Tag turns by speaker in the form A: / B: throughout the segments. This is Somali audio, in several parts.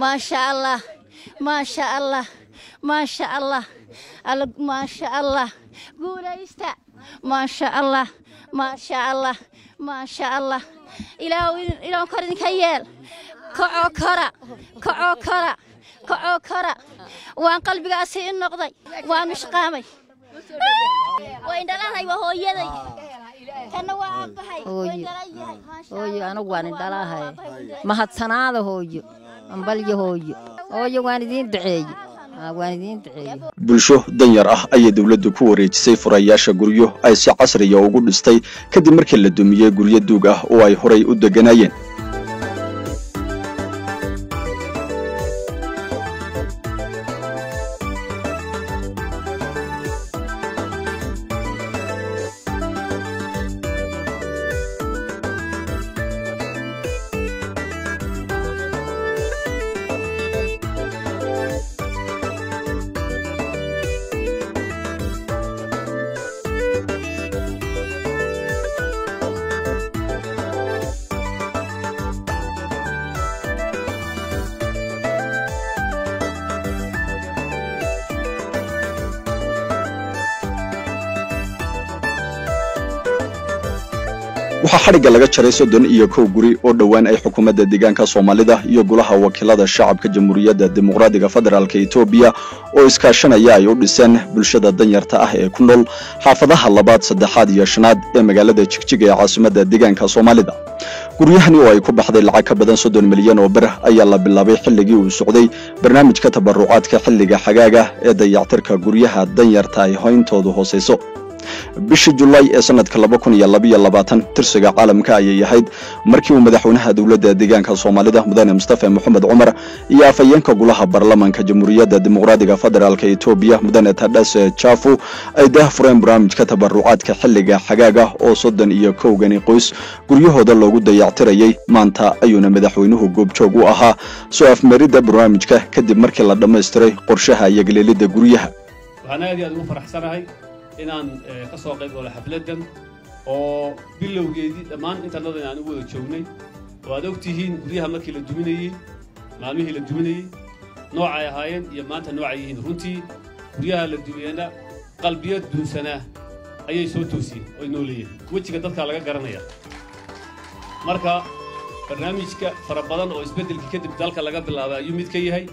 A: maasha allah maasha allah maasha allah alla maasha allah guulaysta maasha allah maasha allah maasha allah ilaahu ilaahu kor idinka yeel kacoo kora kacoo kora kacoo kora waan qalbigaasi i noqday waan mishqaamay waa indhalahay waa hooyaday kana waa aabbahay waa indhalan yahay maasha
B: hooyo anigu waan indhalaahay mahadsanaada hooyo ambalyo hooyo hooyo waan idiin duceeye Aa, waan idiin duceeye
C: bulsho danyar ah ayay dowladdu ku wareejisay furayaasha guryo ay si casriya ugu dhistay kadib markii la dumiyey guryo duug ah oo ay horay u degganaayeen waxaa xadhigga laga jaray soddon iyo kow guri oo dhowaan ay xukuumadda deegaanka soomaalida iyo golaha wakiilada shacabka jamhuuriyadda dimuqraadiga federaalk etoobiya oo iskaashanaya ay u dhiseen bulshada danyarta ah ee ku nool xaafadaha labaad saddexaad iyo shanaad ee magaalada jigjiga ee caasimadda deegaanka soomaalida guryahani oo ay ku baxday lacag ka badan soddon milyan oo bir ayaa la bilaabay xilligii uu socday barnaamijka tabarucaadka xilliga xagaaga ee dayactirka guryaha danyarta ay hoyntoodu hoosayso bishii julaay ee sanadka laba kun iyo labaiyo labaatan tirsiga caalamka ayay ahayd markii uu madaxweynaha dowladda deegaanka soomaalida mudane mustafa moxamed cumar iyo afhayeenka golaha baarlamanka jamhuuriyadda dimuqraadiga federaalk etoobiya mudane tadhase jaafu ay daah fureen barnaamijka tabarucaadka xilliga xagaaga oo soddon iyo kowgani qoys guryahooda loogu dayactirayay maanta ayuuna madaxweynuhu goobjoog u ahaa soo afmaridda barnaamijka kadib markii la dhammaystiray qorshaha iyo geleelidda guryaha
D: waxaan aad iyo aad ugu faraxsanahay inaan eh, ka soo qayb galo xafladdan oo bilowgeedii dhammaan intannadan aan u wada joognay oo aad og tihiin guryaha markii la duminayey maalmihii la duminayey noocay ahaayeen iyo maanta noocay yihiin runtii guryaha la dumiyeyna qalbiyo duunsanaa ayay soo toosiyeen oy noo leeyihin wejiga dadkaa laga garanaya marka barnaamijka fara badan oo isbeddelkii kadib dalka laga bilaabay ayuu mid ka yahay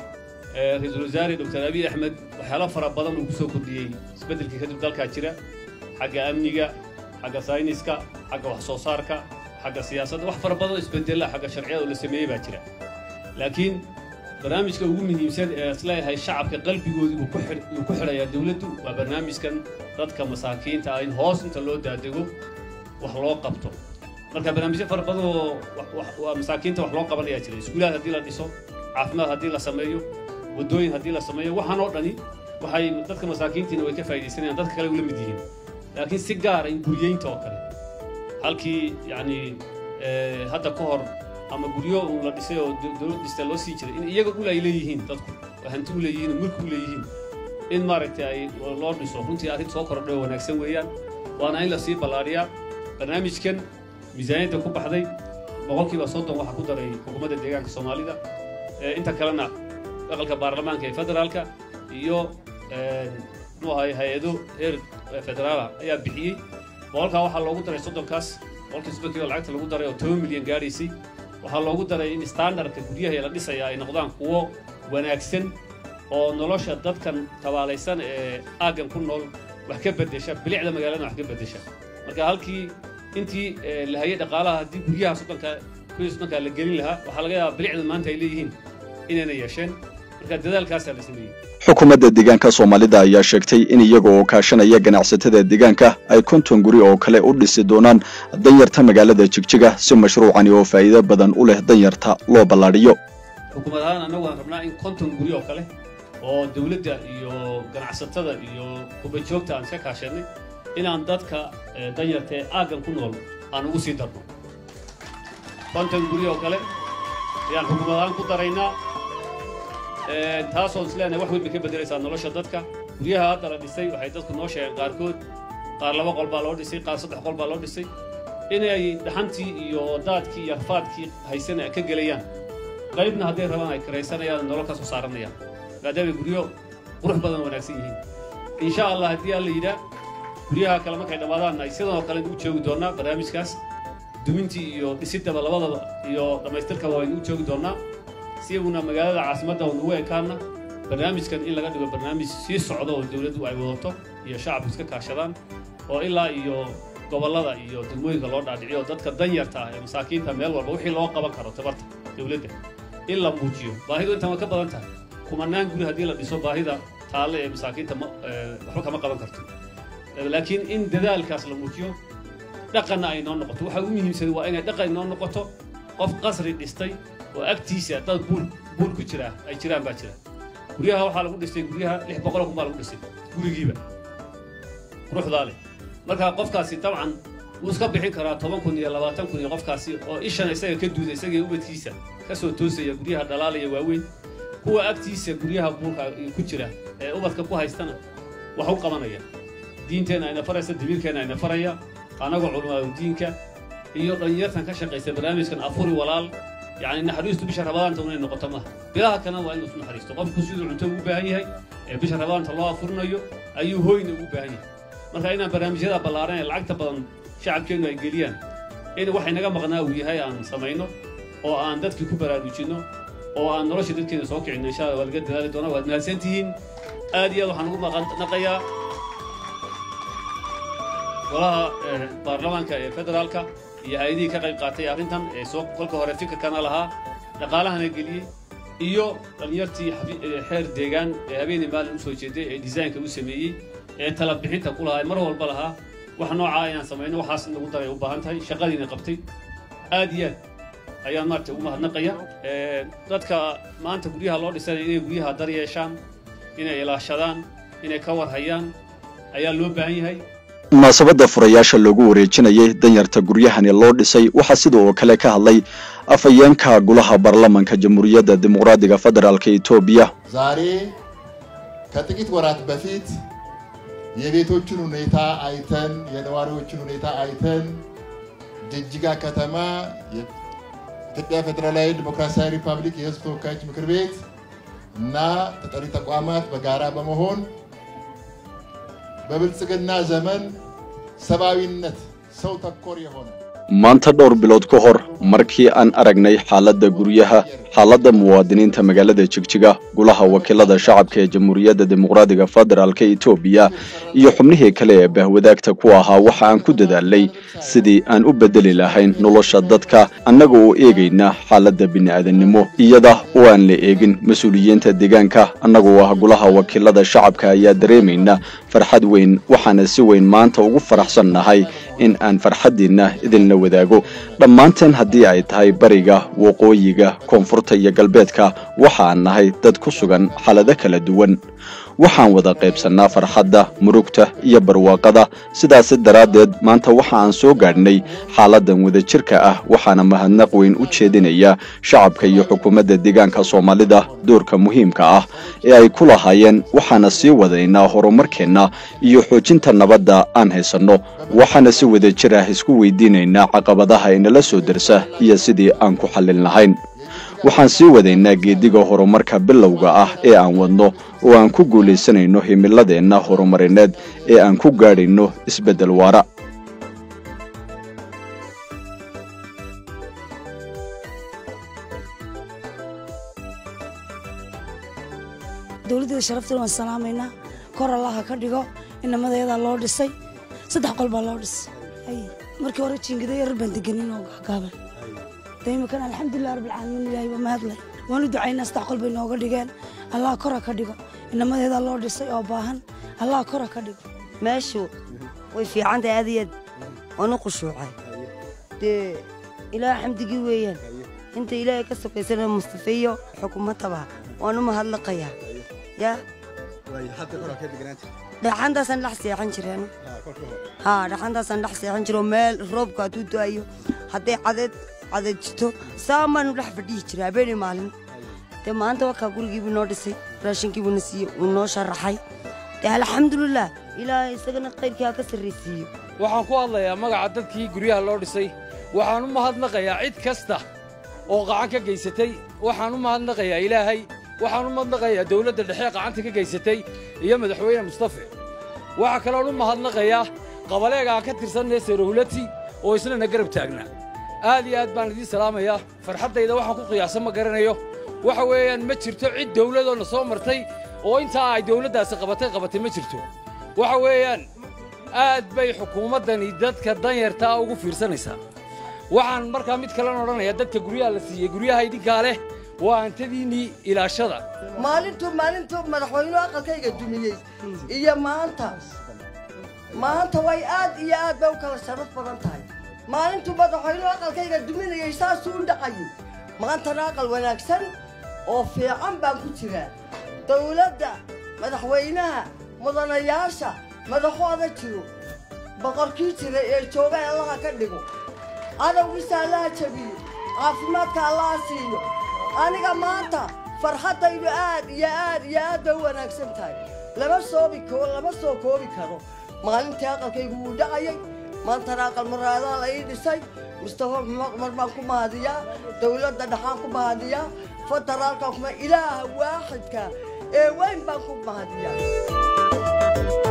D: Eh, ra-iisul wasaare dr abiy axmed waxyaalo fara badan uu ku soo kordhiyey isbeddelkii kadib dalkaa jira xagga amniga xagga sayniska xagga wax soo saarka xagga siyaasadda wax fara badan oo isbedela xagga sharciyada oo la sameeyey baa jira laakiin barnaamijka ugu muhiimsan ee isleeyahay shacabka qalbigoodii uu ku xidh- uu ku xidhayaa dowladdu waa barnaamijkan dadka masaakiinta ah in hoos inta loo daadego wax loo qabto marka barnaamijyo fara badan oo wax- wax- waa masaakiinta wax loo qabanayaa jira iskuulaad haddii la dhiso caafimaad haddii la sameeyo waddooyin haddii la sameeyo waxaan oo dhani waxay dadka masaakiintiina way ka faa'iidaysanayaan dadka kale ula mid yihiin laakiin si gaara in guryeynta oo kale halkii yacni eh, hadda ka hor ama guryo uu la dhisay oo do- dowlad dhista loo sii jiray in iyaga ul ay leeyihiin dadku oo hanti u leeyihiin oo mulki u leeyihiin in maaragtay ay loo dhiso runtii arrin soo kordhay oo wanaagsan weeyaan waana in la sii ballaadhiyaa barnaamijkan miisaaniyadda ku baxday boqolkiiba soddon waxaa ku daray xukuumadda deegaanka soomaalida Eh, inta kalena aqalka baarlamaanka ee federaalka iyo een, muxuu ahay hay-ado heer eh, federaala ayaa bixiyey boqolkaa waxaa loogu daray soddonkaas boqolkii soddonkiiba lacagta lagu daray oo toban milyan gaadhaysay waxaa loogu daray in standardka guryaha la dhisaya ay noqdaan kuwo wanaagsan oo nolosha dadkan tabaalaysan ee aaggan ku nool wax ka beddesha bilicda magaalada wax ka beddesha marka halkii intii eh, la hayay dhaqaalaha haddii guryaha soddonka kuwii soddonkaa la gelin lahaa waxaa laga yaabaa bilicda maanta ay leeyihiin inayna yeesheen marka dadaalkaasaa la sameeyey
C: xukuumadda deegaanka soomaalida ayaa sheegtay in iyaga oo kaashanaya ganacsatada deegaanka ay konton guri oo kale u dhisi doonaan danyarta magaalada jigjiga si mashruucani oo faa'iido badan u leh danyarta loo ballaadhiyo
D: xukuumad ahaan annagu waan rabnaa in konton guri oo kale oo dawladda iyo ganacsatada iyo kubajoogta aan iska kaashannay inaan dadka eh, danyarta ee aaggan ku nool aan ugu sii darno konton guri oo kale ayaan xukuumad ahaan ku daraynaa Eh, taasoo isleenahay wax weyn bay ka beddelaysaa nolosha dadka guryaha hadda la dhisay waxay dadku noo sheegeen qaarkood qaar laba qol baa loo dhisay qaar saddex qol baa loo dhisay inay dhaxantii iyo daadkii iyo rafaadkii haysana ka gelayaan qaybna hadday rabaan ay kiraysanayaan nolol ka soo saaranayaan maadaamay guryo qurux badan wanaagsan yihiin insha allah haddii alla yidhaa guryaha kale markay dhammaadaan ay sidan oo kale u joogi doonaa barnaamijkaas dumintii iyo dhisiddaba labadaba iyo dhammaystirkaba waynu u joogi doonaa si iyaguna magaalada caasimadda unugu ekaana barnaamijkan in laga dhigo barnaamij sii socda oo dowladdu ay wadato iyo shacabku iska kaashadaan oo ilaa iyo gobollada iyo degmooyinka loo dhaadhiciyo dadka danyarta ah ee masaakiinta meel walba wixii loo qaban karo tabarta dowladda in la muujiyo baahidu intan way ka badan tahay kumanaan guri haddii la dhiso baahida taalle ee masaakiinta ma waxba kama qaban karto laakiin in dadaalkaas la muujiyo dhaqanna ay noo noqoto waxa ugu muhiimsan waa inay dhaqan noo noqoto qof qasri dhistay oo agtiisa dad buul buul ku jira ay jiraan baa jira guryaha waxaa lagu dhistay guryaha lix boqol kun baa lagu dhistay gurigiiba quruxdaa leh marka qofkaasi dabcan wuu iska bixin karaa toban kun iyo labaatan kun iyo qofkaasi oo ishan isaga ka duuda isagii ubadkiisa ka soo toosaya guryaha dhalaalaya waaweyn kuwa agtiisa guryaha buulka ku jira ee ubadka ku haystana wax u qabanaya diinteenna ayna faraysa damiirkeenna ayna faraya anagoo culamaadu diinka iyo dhalinyartan ka shaqaysa barnaamijkan afuri walaal yacni naxariistu bisha rabadaanta inay noqoto maaha bilaha kalena waa inuu isu naxariisto qofku siduu cunto ugu baahan yahay ee bisha rabadaanta loo afurinayo ayuu hooyna ugu baahan yahay marka inaan barnaamijyada ballaaran ee lacagta badan shacabkeennu ay geliyaan in waxay naga maqnaa uu yahay aan samayno oo aan dadkii ku baraarujinno oo aan nolosha dadkeena soo kicinno insha allah waa laga dadaali doonaa waad mahadsan tihiin aad iyo aad waxaan ugu maqnaqayaa golaha baarlamaanka ee federaalka iyo hay-adihii ka qayb qaatay arrintan ee soo kolka hore fikirkana lahaa dhaqaalahana geliyey iyo dhalinyartii xeer deegaan ee habeenii maalin u soo jeeday ee disaynka u sameeyey ee tala bixinta ku lahaa mar walba lahaa wax noocaa inaan samayno waxaas in lagu daray u baahan tahay shaqadiina qabtay aad iyo aad ayaan maaragtay ugu mahadnaqaya dadka maanta guryaha loo dhisanaya inay guryaha dar yeeshaan inay ilaashadaan inay ka warhayaan ayaa loo baahan yahay
C: munaasabadda furayaasha loogu wareejinayay danyarta guryahani loo dhisay waxaa sida oo kale ka hadlay afhayeenka golaha baarlamanka jamhuuriyadda dimuqraadiga federaalka etoobiya
E: ዛሬ ከጥቂት ወራት በፊት የቤቶችን ሁኔታ አይተን የነዋሪዎችን ሁኔታ አይተን ጅጅጋ ከተማ የኢትዮጵያ ፌዴራላዊ ዲሞክራሲያዊ ሪፐብሊክ የሕዝብ ተወካዮች ምክር ቤት እና ተጠሪ ተቋማት በጋራ በመሆን በብልጽግና ዘመን ሰብአዊነት ሰው ተኮር የሆነ
C: maanta dhowr bilood ka hor markii aan aragnay xaaladda guryaha xaaladda muwaadiniinta magaalada jigjiga golaha wakiilada shacabka ee jamhuuriyadda dimuqraadiga federaalka etoobiya iyo xubnihii kale ee bahwadaagta ku ahaa waxa aan ku dadaalnay sidii aan u beddeli lahayn nolosha dadka annaga oo eegayna xaaladda bini'aadannimo iyada oo aan la eegin mas-uuliyiinta deegaanka annagoo ah golaha wakiilada shacabka ayaa dareemayna farxad weyn waxaana si weyn maanta ugu faraxsan nahay in aan farxaddiinna idinla wadaago dhammaanteen haddii ay tahay bariga waqooyiga koonfurta iyo galbeedka waxaan nahay dad ku sugan xaalado kala duwan waxaan wada qaybsannaa farxadda murugta iyo barwaaqada sidaasi daraaddeed maanta waxa aan soo gaadhnay xaaladdan wadajirka ah waxaana mahadnaq weyn u jeedinaya shacabka iyo xukuumadda deegaanka soomaalida doorka muhiimka ah ee ay ku lahaayeen waxaana sii wadaynaa horumarkeenna iyo xoojinta nabadda aan haysanno waxaana si wadajir ah isku weydiinaynaa caqabadaha inala soo dersa iyo sidii aan ku xallin lahayn waxaan sii wadaynaa geediga horumarka bilowga ah ee aan wadno oo aan ku guulaysanayno himiladeenna horumarineed ee aan ku gaadhayno isbeddel waara
F: dowladdeeda sharafteeda waan salaamaynaa kor allaha ka dhigo inamadeedaa loo dhisay saddex qol baa loo dhisay markii hore jiingada yarar baan deganin oo gaagaaban de imikan alxamdulilah rabbilcaalamiin ilaahay waa mahadlay waanu ducaynaa saddex qol bay nooga dhigeen allah kora ka dhigo inamadeedaa loo dhisay oo baahan allah kora ka dhigo
G: meeshu way fiican tahay aad iyo aad waanu khushuucay dee ilaah xamdigii weeyaan inta ilaahay ka sokaysana mustafeeyo xukuumadaba waanu mahadlaqayaa yaa dhaxantaasaan dhex seexan jireen haa dhaxantaasaan dhex seexan jiro meel roobka hadduu da'ayo hadday cadeed cadeed jirto saan baanu dhex fadhihi jiray habeenii maalin dee maanta wakaa gurigiibuu noo dhisay raashinkiibuu na siiyey wuu noo sharaxay dee alxamdulilah ilaahay isagana qayrkii ha ka sarraysiiyo
H: waxaan ku hadlayaa magaca dadkii guryaha loo dhisay waxaan u mahadnaqayaa cid kasta oo qacan ka geysatay waxaan u mahadnaqayaa ilaahay waxaan u mahadnaqayaa dawladda dhexe qacanta ka geysatay iyo madaxweyne mustafe waxaa kaloon u mahadnaqayaa qabaleegaan ka tirsanee seerowlati oo islana garab taagnaa aad iyo aad baan idiin salaamayaa farxaddayda waxaan ku qiyaasan ma garanayo waxa weeyaan ma jirto cid dawladoo na soo martay oo intaa ay dawladdaasi qabatay qabatay ma jirto waxa weeyaan aad bay xukuumaddani dadka danyartaa ugu fiirsanaysaa waxaan markaa mid kalena odhanayaa dadka guryaha la siiyey guryaha idinkaa leh waa hantadiinnii ilaashada
I: maalintuu maalintuu madaxweynuhu aqalkayga dumiyey iyo maanta maanta way aad iyo aad bay u kala sharaf badan tahay maalintuu madaxweynuhu aqalkayga duminayey saasuu u dhaqayay maantana aqal wanaagsan oo fiican baan ku jiraa dawladda madaxweynaha mudanayaasha madaxooda jiro boqorkii jira ee jooga allaha ka dhigo cadowgiisa allaha jabiyo caafimaadka allaha siiyo aniga maanta farxaddaydu aad iyo aad iyo aad bay u wanaagsan tahay lama soobi karo lama soo koobi karo maalintii aqalkaygu wuu dhacayay maantana aqal maraadaa la ii dhisay mustafa mar baan ku mahadiyaa dawladda dhaxaan ku mahadiyaa federaalkan kuma ilaaha waaxidka ee weyn baan ku mahadiyaa